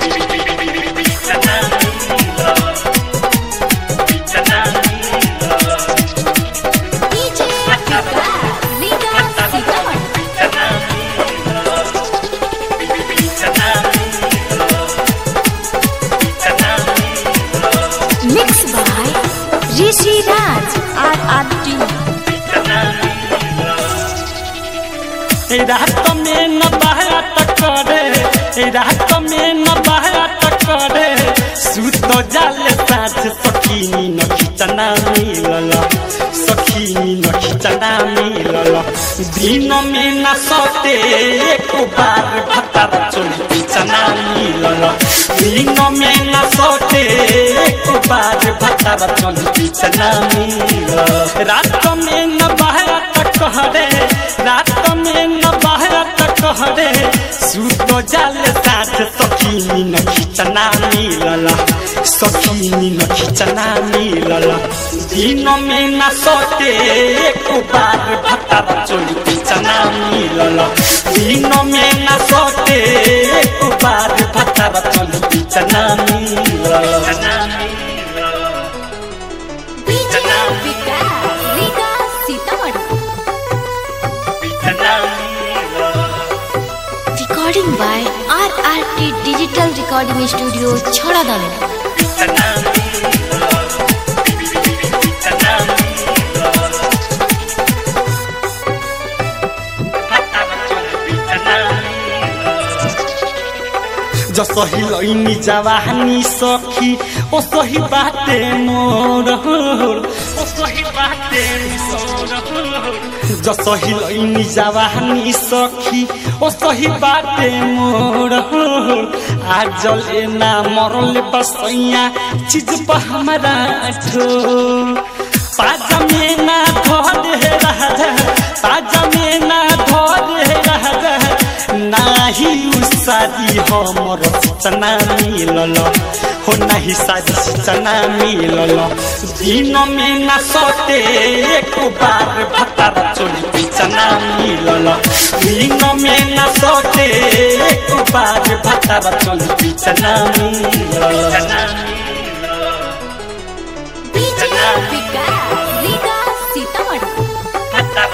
DJ Vikas, Vikas Sitaman. Mixed by Rishi Raj, RRT. रात में न बात करे रात में न बात करे सुत जाले साथ सखीनी न खिचना मिलल सखीनी न खिचना मिलल दिन में न सते एक बार भतर चोली खिचना मिलल दिन में न सते एक बार भतर चोली खिचना मिलल रात में न बात कहरे रात में न बाहर कहरे सुत जाल साथ सखीनी न खिचना मिलल सखीनी न खिचना मिलल दिन में न सोते एक बार भतर चोली खिचना मिलल दिन में न सोते एक बार भतर चोली खिचना मिलल DJ Vikas, Vikas Sitaman. Recording by RRT Digital Recording Studio, Chhoradana. जसही लैनी जवानी सखी ओ सही बाटे मोर ओ सही बाटे मोर जसही लैनी जवानी सखी ओ सही बाटे मोर आजल एना मरल बसैया चीज पर हमारा ठो पाजा में ना धर हे राजा पाजा में ना धर हे राजा नाही उसादी हमर सूचना मिलल हो नाही सादी सूचना मिलल दिन में ना सते एक बार भतर चोली पिचना मिलल दिन में ना सते एक बार भतर चोली पिचना मिलल DJ Vikas, Vikas Sitaman.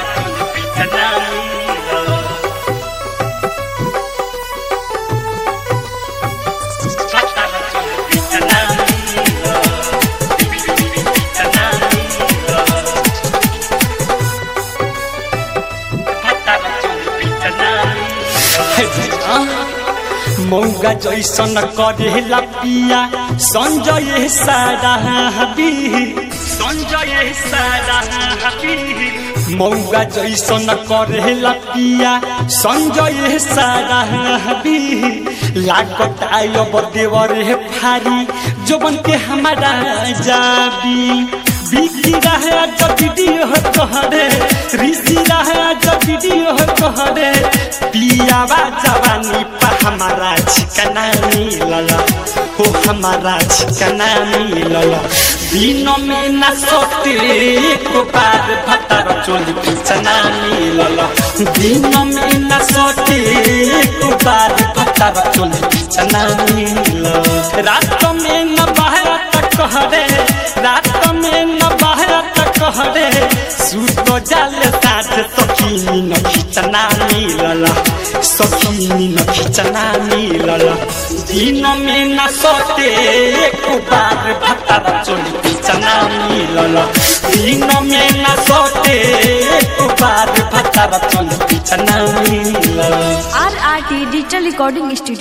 मौगा जैसन करेला पिया संजय सारा हबी संजय सारा हबी मौगा जैसन करेला पिया संजय सारा हबी लागत आयब देवर हे फारी जोबन के हमारा जाबी बिकी रहे जब वीडियो कहरे ऋषि रहे जब वीडियो कहरे पियावा जवानी पर हमारा छिकना मिलल हो हमारा छिकना मिलल दिन में न सोते एक बार भतर चोली पिचना मिलल दिन में न सोते एक बार भतर चोली पिचना मिलल रात में न बाहर कहरे रात में न बाहर कहरे सुत जाल साथ सखीनी न खिचना मिलल सखीनी न खिचना मिलल दिन में न सोते एक बार भतर चोली पिचना मिलल दिन में न सोते एक बार भतर चोली पिचना मिलल RRT Digital Recording Studio.